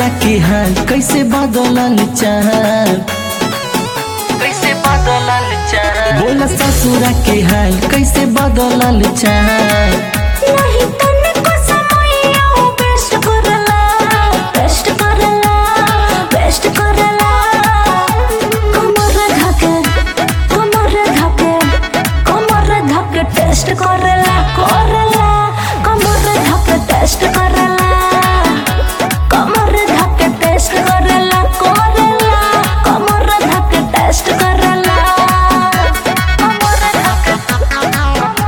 ससुरा के हाल कैसे बदलल चाल कैसे बदलल चाल बोला ससुरा के हाल कैसे बदलल चाल नहीं तनिको समैया हो बेस्ट करला बेस्ट करला बेस्ट करला कमर धके कमर धके कमर धके टेस्ट करला करला कमर धके टेस्ट करला कमर धके टेस्ट करला करला कमर धके टेस्ट करला कमर धके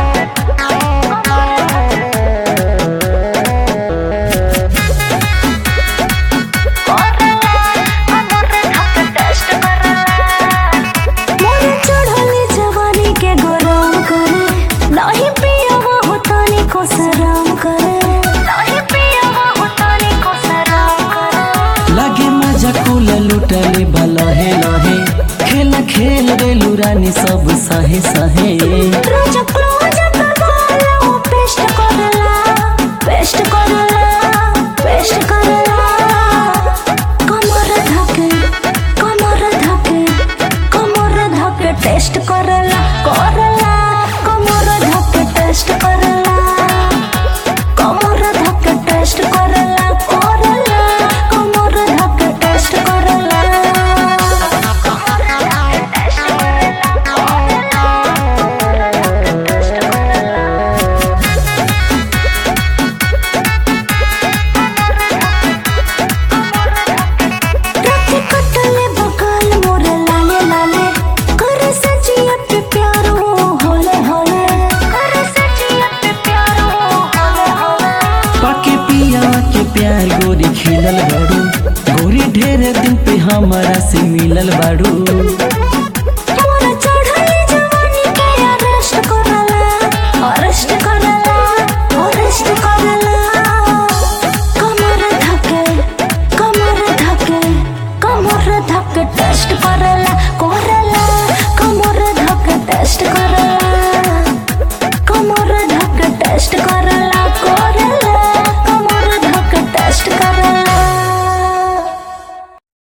मोर चढ़ले जवानी के गरम करे नाही पियवा होतानी को सराम करे नाही पियवा होतानी को सराम करे लागे मजा कुल लुटले बलहे लहे खेला खेल रे लुरानी सब सहे सहे